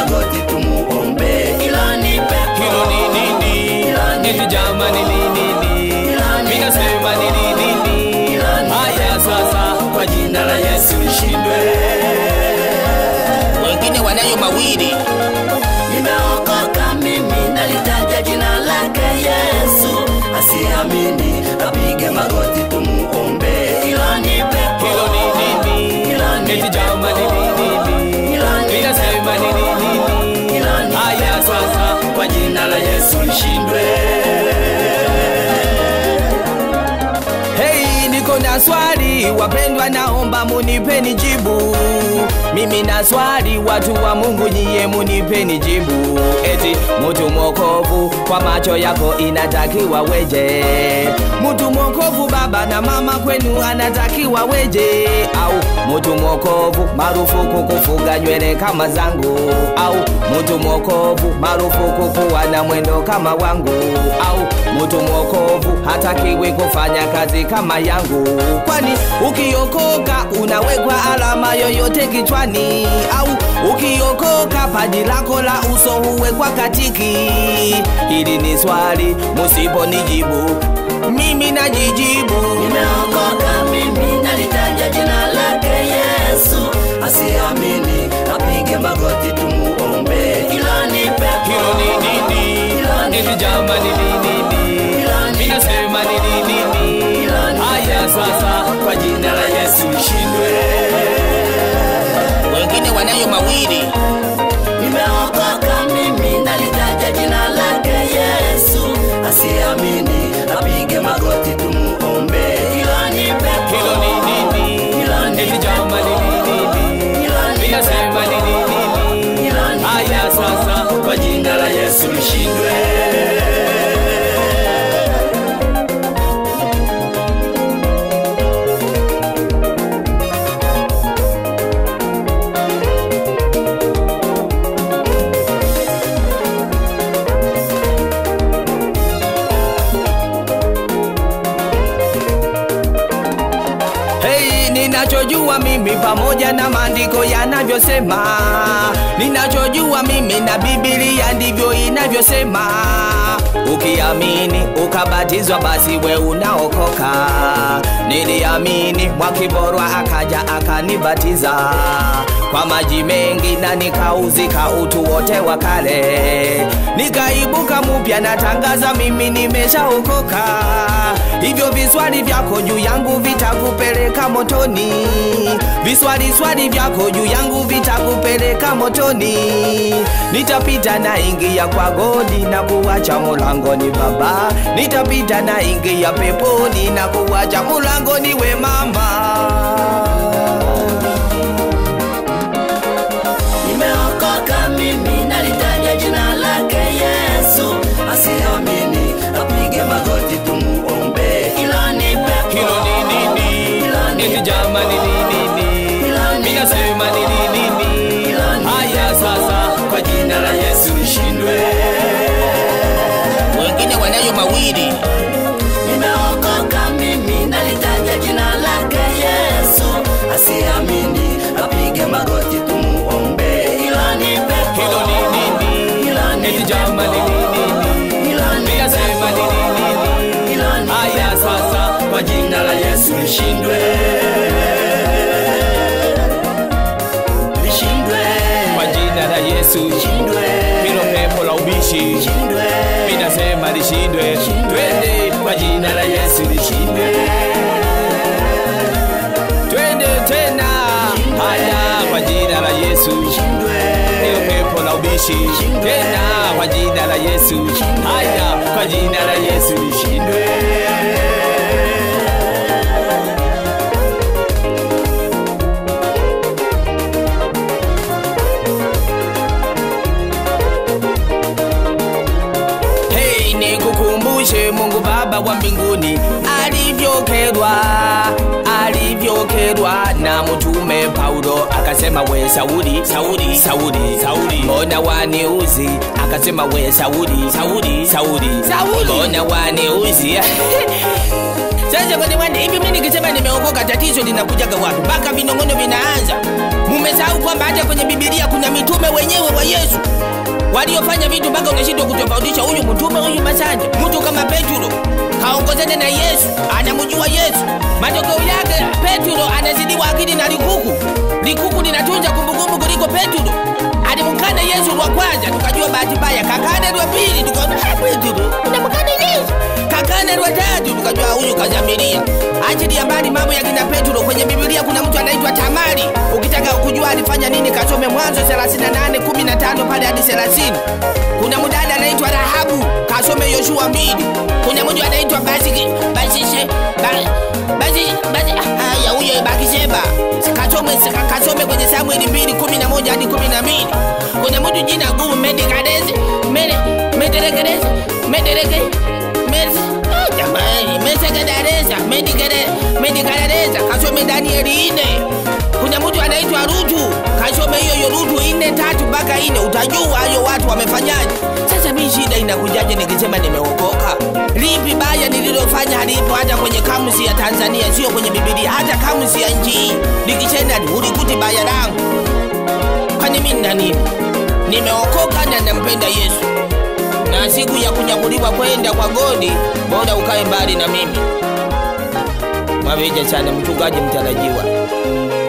magoti tumuombe, ila ni pepo. hilo ni nini Ila ni eti jamani ni nini Ila ni minasema ni nini Ila ni haya sasa Kwa jina la Yesu lishindwe. wengine wanayo mawili Nimeokoka mimi, nalitaja jina lake Yesu. Asiamini apige magoti tumuombe, ila ni pepo. hilo ni nini Ila ni eti jamani ni nini Ila ni minasema ni nini Ila ni haya sasa kwa jina la Yesu lishindwe. Hey, niko na swali wapendwa, naomba munipeni jibu. Mimi na swali watu wa Mungu, nyiye munipeni jibu. Eti mutu mwokovu kwa macho yako inatakiwa weje? Mutu mwokovu baba na mama kwenu anatakiwa weje? Au mutu mwokovu marufuku kufuga nywele kama zangu? Au mutu mwokovu marufuku kuwa na mwendo kama wangu? Au mutu mwokovu hatakiwi kufanya kazi kama yangu? Kwani ukiokoka unawekwa alama yoyote kichwani? Au ukiokoka paji lako la uso huwekwa katiki? Hili ni swali, musiponijibu mimi najijibu. Nimeokoka mimi, nalitaja jina lake Yesu. Asiamini apige magoti tumuombe, ila ni pepo. Hilo ni nini? Ila ni Eti jamani ni nini? Ila ni Minasema ni nini? Ila ni Haya sasa kwa jina la Yesu lishindwe. wengine wanayo mawili Nimeokoka mimi, nalitaja jina lake Yesu. Asiamini apige magoti tumuombe, ila ni pepo. hilo ni nini? Ila ni Eti jamani ni nini? Ila ni Minasema ni nini? Ila ni Haya sasa kwa jina la Yesu lishindwe. Hey, ninachojua mimi pamoja na maandiko yanavyosema, ninachojua mimi na Biblia ndivyo inavyosema. Ukiamini ukabatizwa, basi we unaokoka. Niliamini Mwakiborwa akaja akanibatiza kwa maji mengi na nikauzika utu wote wa kale, nikaibuka mupya, natangaza mimi nimeshaokoka. Hivyo viswali vyako juu yangu vitakupeleka motoni, viswali swali vyako juu yangu vitakupeleka motoni. Nitapita na ingia kwa godi na kuwacha mulangoni baba, nitapita na ingia peponi na kuwacha mulangoni we mama. Nimeokoka mimi, nalitaja jina lake Yesu. Asiamini apige magoti tumuombe, ila ni pepo. hilo ni nini? Ila ni Eti jamani ni nini? Ila ni Minasema ni nini? Ila ni Haya sasa, kwa jina la Yesu lishindwe. wengine wanayo mawili Nimeokoka mimi, nalitaja jina lake Yesu. Asiamini apige magoti tumuombe, ila ni pepo. hilo ni nini? Ila ni Eti jamani ni nini? Ila ni Minasema ni nini? Ila ni Haya sasa, kwa jina la Yesu lishindwe, lishindwe, kwa jina la Yesu, lishindwe, hilo pepo la ubishi lishindwe, minasema lishindwe. Twende kwa jina la Yesu lishindwe, twende tena. Haya, kwa jina la Yesu lishindwe, hilo pepo la ubishi tena, kwa jina la Yesu. Haya, kwa jina la Yesu lishindwe. Hey, nikukumbushe Mungu Baba wa mbinguni alivyokerwa alivyokerwa na mtume Paulo akasema, we Sauli, Sauli, Sauli, Sauli, mbona waniuzi? Akasema, we Sauli, Sauli, Sauli, Sauli, mbona waniuzi? Sasa kwa niwani hivi mimi nikisema nimeokoka tatizo linakujaga wapi? Mpaka vinongono vinaanza. Mumesahau kwamba hata kwenye Biblia kuna mitume wenyewe wa Yesu waliofanya vitu mpaka unashindwa kutofautisha huyu mtume huyu masanja. Mtu kama Petro kaongozana na Yesu, anamjua Yesu. Matokeo yake Petro anazidiwa akili na likuku. Likuku linatunza kumbukumbu kuliko Petro. Alimkana Yesu wa kwanza, tukajua bahati mbaya. Kakana wa pili, tukaona "Ah, Petro unamkana Yesu. Kakana wa tatu, tukajua huyu kazamiria. Achilia mbali mambo ya kina Petro. Kwenye Biblia kuna mtu anaitwa Tamari. Ukitaka kujua alifanya nini, kasome Mwanzo 38 15 pale hadi 30. Kuna mdada anaitwa Rahabu, kasome Yoshua 2. Kuna mtu anaitwa Basiki, Basishe, Ba- Basi, Basi, haya huyo Bakisheba. Kasome kasome kwenye Samueli 2 11 hadi 12. Kuna mtu jina gumu Medikadezi, Mede, Mederekadezi, Medereke, Mes, oh, jamani, Mesegadareza, Medikade, Medikadareza, kasome Danieli 4. Kuna mtu anaitwa Rutu, kasome hiyo hiyo Rutu ine tatu mpaka ine, utajua hayo watu wamefanyaje. Sasa mi shida inakujaje nikisema nimeokoka? Lipi baya nililofanya halipo hata kwenye kamusi ya Tanzania, sio kwenye Biblia, hata kamusi ya nchi hii. Nikisema ulikuti baya langu, kwani mimi nina nini? Nimeokoka na nampenda Yesu, na siku ya kunyakuliwa kwenda kwa godi, bora ukae mbali na mimi. Mwaveja sana mchungaji mtarajiwa.